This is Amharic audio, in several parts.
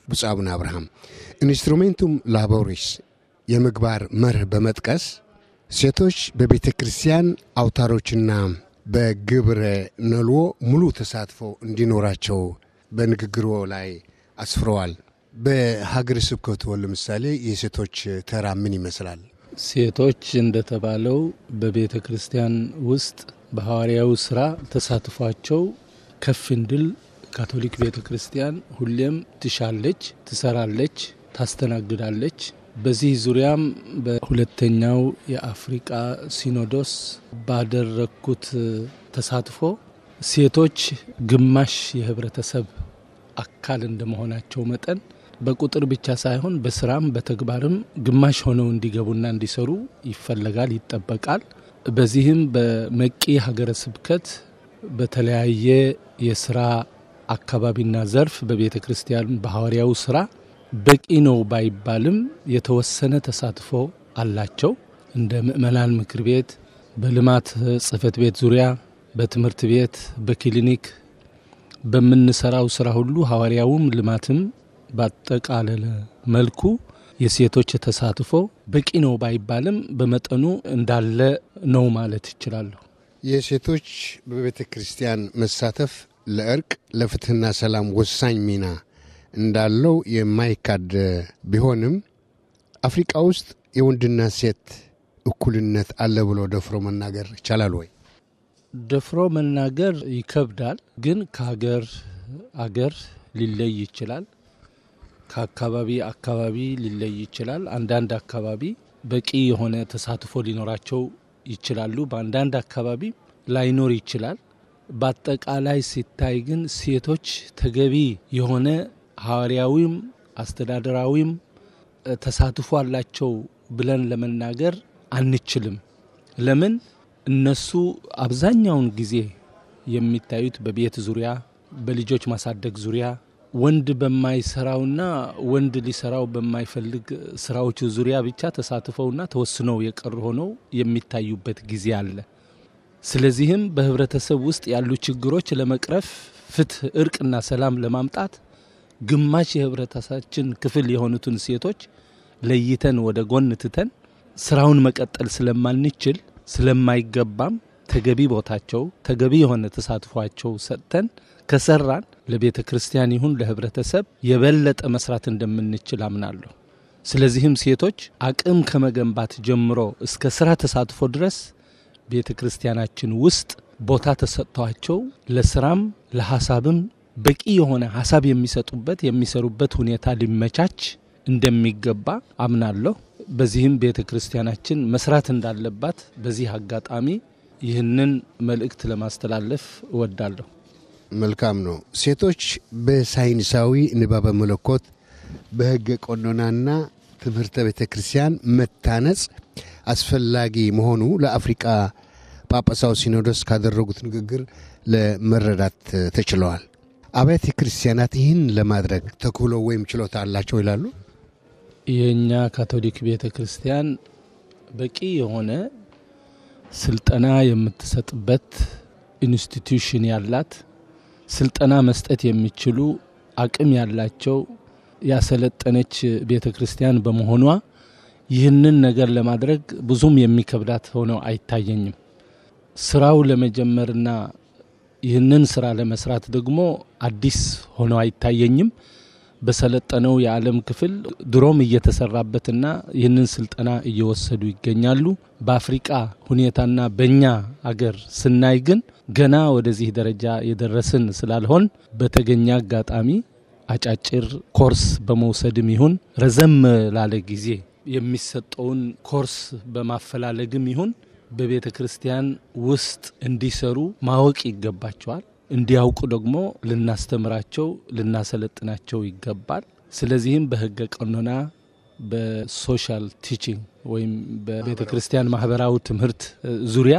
ብፁዕ አቡነ አብርሃም ኢንስትሩሜንቱም ላቦሪስ የምግባር መርህ በመጥቀስ ሴቶች በቤተ ክርስቲያን አውታሮችና በግብረ ነልዎ ሙሉ ተሳትፎ እንዲኖራቸው በንግግሮ ላይ አስፍረዋል። በሀገረ ስብከቱ ለምሳሌ የሴቶች ተራ ምን ይመስላል? ሴቶች እንደተባለው በቤተ ክርስቲያን ውስጥ በሐዋርያዊ ስራ ተሳትፏቸው ከፍ እንድል ካቶሊክ ቤተ ክርስቲያን ሁሌም ትሻለች፣ ትሰራለች፣ ታስተናግዳለች። በዚህ ዙሪያም በሁለተኛው የአፍሪቃ ሲኖዶስ ባደረግኩት ተሳትፎ ሴቶች ግማሽ የህብረተሰብ አካል እንደመሆናቸው መጠን በቁጥር ብቻ ሳይሆን በስራም በተግባርም ግማሽ ሆነው እንዲገቡና እንዲሰሩ ይፈለጋል፣ ይጠበቃል። በዚህም በመቂ ሀገረ ስብከት በተለያየ የስራ አካባቢና ዘርፍ በቤተ ክርስቲያን በሐዋርያው ስራ በቂ ነው ባይባልም የተወሰነ ተሳትፎ አላቸው። እንደ ምእመናን ምክር ቤት፣ በልማት ጽህፈት ቤት ዙሪያ፣ በትምህርት ቤት፣ በክሊኒክ በምንሰራው ስራ ሁሉ ሐዋርያውም ልማትም ባጠቃለለ መልኩ የሴቶች ተሳትፎ በቂ ነው ባይባልም በመጠኑ እንዳለ ነው ማለት ይችላለሁ። የሴቶች በቤተ ክርስቲያን መሳተፍ ለእርቅ ለፍትህና ሰላም ወሳኝ ሚና እንዳለው የማይካድ ቢሆንም አፍሪቃ ውስጥ የወንድና ሴት እኩልነት አለ ብሎ ደፍሮ መናገር ይቻላል ወይ? ደፍሮ መናገር ይከብዳል፣ ግን ከሀገር አገር ሊለይ ይችላል። ከአካባቢ አካባቢ ሊለይ ይችላል። አንዳንድ አካባቢ በቂ የሆነ ተሳትፎ ሊኖራቸው ይችላሉ። በአንዳንድ አካባቢ ላይኖር ይችላል። በአጠቃላይ ሲታይ ግን ሴቶች ተገቢ የሆነ ሐዋርያዊም አስተዳደራዊም ተሳትፎ አላቸው ብለን ለመናገር አንችልም። ለምን? እነሱ አብዛኛውን ጊዜ የሚታዩት በቤት ዙሪያ፣ በልጆች ማሳደግ ዙሪያ ወንድ በማይሰራውና ወንድ ሊሰራው በማይፈልግ ስራዎች ዙሪያ ብቻ ተሳትፈውና ተወስነው የቀሩ ሆነው የሚታዩበት ጊዜ አለ። ስለዚህም በህብረተሰብ ውስጥ ያሉ ችግሮች ለመቅረፍ ፍትህ፣ እርቅና ሰላም ለማምጣት ግማሽ የህብረተሰባችን ክፍል የሆኑትን ሴቶች ለይተን ወደ ጎን ትተን ስራውን መቀጠል ስለማንችል ስለማይገባም ተገቢ ቦታቸው ተገቢ የሆነ ተሳትፏቸው ሰጥተን ከሰራን ለቤተ ክርስቲያን ይሁን ለህብረተሰብ የበለጠ መስራት እንደምንችል አምናለሁ። ስለዚህም ሴቶች አቅም ከመገንባት ጀምሮ እስከ ስራ ተሳትፎ ድረስ ቤተ ክርስቲያናችን ውስጥ ቦታ ተሰጥቷቸው ለስራም ለሀሳብም በቂ የሆነ ሀሳብ የሚሰጡበት የሚሰሩበት ሁኔታ ሊመቻች እንደሚገባ አምናለሁ። በዚህም ቤተ ክርስቲያናችን መስራት እንዳለባት በዚህ አጋጣሚ ይህንን መልእክት ለማስተላለፍ እወዳለሁ። መልካም ነው። ሴቶች በሳይንሳዊ ንባበ መለኮት በሕገ ቀኖናና ትምህርተ ቤተ ክርስቲያን መታነጽ አስፈላጊ መሆኑ ለአፍሪቃ ጳጳሳዊ ሲኖዶስ ካደረጉት ንግግር ለመረዳት ተችለዋል። አብያተ ክርስቲያናት ይህን ለማድረግ ተክህሎ ወይም ችሎታ አላቸው ይላሉ። የእኛ ካቶሊክ ቤተ ክርስቲያን በቂ የሆነ ስልጠና የምትሰጥበት ኢንስቲትዩሽን ያላት ስልጠና መስጠት የሚችሉ አቅም ያላቸው ያሰለጠነች ቤተ ክርስቲያን በመሆኗ ይህንን ነገር ለማድረግ ብዙም የሚከብዳት ሆነው አይታየኝም። ስራው ለመጀመርና ይህንን ስራ ለመስራት ደግሞ አዲስ ሆነው አይታየኝም። በሰለጠነው የዓለም ክፍል ድሮም እየተሰራበትና ይህንን ስልጠና እየወሰዱ ይገኛሉ። በአፍሪቃ ሁኔታና በእኛ አገር ስናይ ግን ገና ወደዚህ ደረጃ የደረስን ስላልሆን በተገኘ አጋጣሚ አጫጭር ኮርስ በመውሰድም ይሁን ረዘም ላለ ጊዜ የሚሰጠውን ኮርስ በማፈላለግም ይሁን በቤተ ክርስቲያን ውስጥ እንዲሰሩ ማወቅ ይገባቸዋል። እንዲያውቁ ደግሞ ልናስተምራቸው፣ ልናሰለጥናቸው ይገባል። ስለዚህም በሕገ ቀኖና በሶሻል ቲቺንግ ወይም በቤተ ክርስቲያን ማህበራዊ ትምህርት ዙሪያ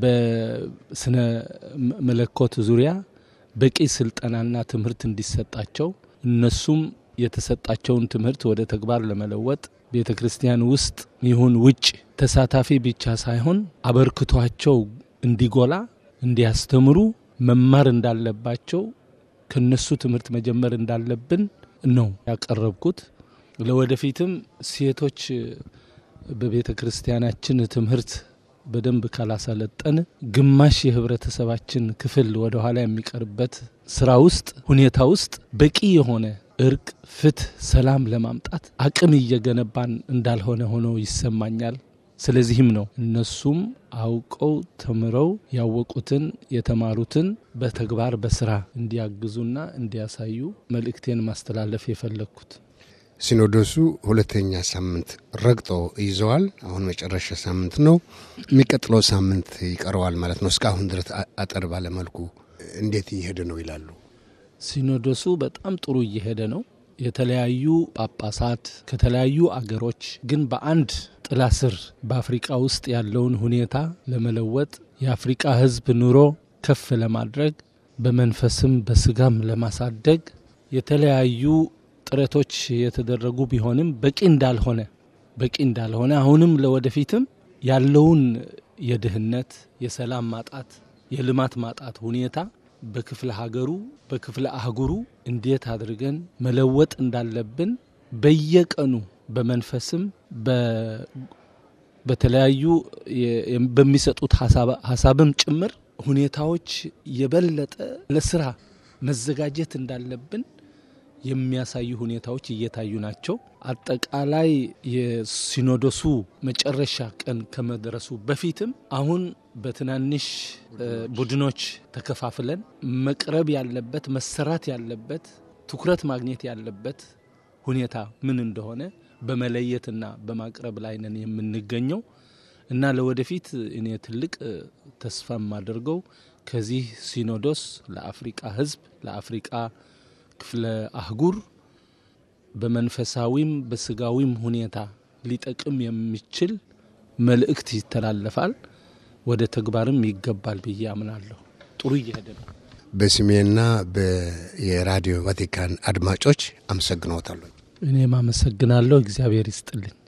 በስነ መለኮት ዙሪያ በቂ ስልጠናና ትምህርት እንዲሰጣቸው እነሱም የተሰጣቸውን ትምህርት ወደ ተግባር ለመለወጥ ቤተ ክርስቲያን ውስጥ ይሁን ውጭ ተሳታፊ ብቻ ሳይሆን አበርክቷቸው እንዲጎላ እንዲያስተምሩ መማር እንዳለባቸው ከነሱ ትምህርት መጀመር እንዳለብን ነው ያቀረብኩት። ለወደፊትም ሴቶች በቤተ ክርስቲያናችን ትምህርት በደንብ ካላሰለጠን ግማሽ የህብረተሰባችን ክፍል ወደ ኋላ የሚቀርበት ስራ ውስጥ ሁኔታ ውስጥ በቂ የሆነ እርቅ፣ ፍትህ፣ ሰላም ለማምጣት አቅም እየገነባን እንዳልሆነ ሆኖ ይሰማኛል። ስለዚህም ነው እነሱም አውቀው ተምረው ያወቁትን የተማሩትን በተግባር በስራ እንዲያግዙና እንዲያሳዩ መልእክቴን ማስተላለፍ የፈለግኩት። ሲኖዶሱ ሁለተኛ ሳምንት ረግጦ ይዘዋል። አሁን መጨረሻ ሳምንት ነው። የሚቀጥለው ሳምንት ይቀረዋል ማለት ነው። እስካሁን ድረስ አጠር ባለመልኩ እንዴት እየሄደ ነው ይላሉ? ሲኖዶሱ በጣም ጥሩ እየሄደ ነው። የተለያዩ ጳጳሳት ከተለያዩ አገሮች ግን በአንድ ጥላ ስር በአፍሪቃ ውስጥ ያለውን ሁኔታ ለመለወጥ የአፍሪቃ ሕዝብ ኑሮ ከፍ ለማድረግ በመንፈስም በስጋም ለማሳደግ የተለያዩ ጥረቶች የተደረጉ ቢሆንም በቂ እንዳልሆነ በቂ እንዳልሆነ አሁንም ለወደፊትም ያለውን የድህነት፣ የሰላም ማጣት፣ የልማት ማጣት ሁኔታ በክፍለ ሀገሩ በክፍለ አህጉሩ እንዴት አድርገን መለወጥ እንዳለብን በየቀኑ በመንፈስም በተለያዩ በሚሰጡት ሀሳብም ጭምር ሁኔታዎች የበለጠ ለስራ መዘጋጀት እንዳለብን የሚያሳዩ ሁኔታዎች እየታዩ ናቸው። አጠቃላይ የሲኖዶሱ መጨረሻ ቀን ከመድረሱ በፊትም አሁን በትናንሽ ቡድኖች ተከፋፍለን መቅረብ ያለበት መሰራት ያለበት ትኩረት ማግኘት ያለበት ሁኔታ ምን እንደሆነ በመለየትና በማቅረብ ላይ ነን የምንገኘው እና ለወደፊት እኔ ትልቅ ተስፋ የማደርገው ከዚህ ሲኖዶስ ለአፍሪቃ ሕዝብ ለአፍሪቃ ክፍለ አህጉር በመንፈሳዊም በስጋዊም ሁኔታ ሊጠቅም የሚችል መልእክት ይተላለፋል፣ ወደ ተግባርም ይገባል ብዬ አምናለሁ። ጥሩ እየሄደ ነው። በስሜና የራዲዮ ቫቲካን አድማጮች አመሰግነዎታለሁ። እኔም አመሰግናለሁ። እግዚአብሔር ይስጥልኝ።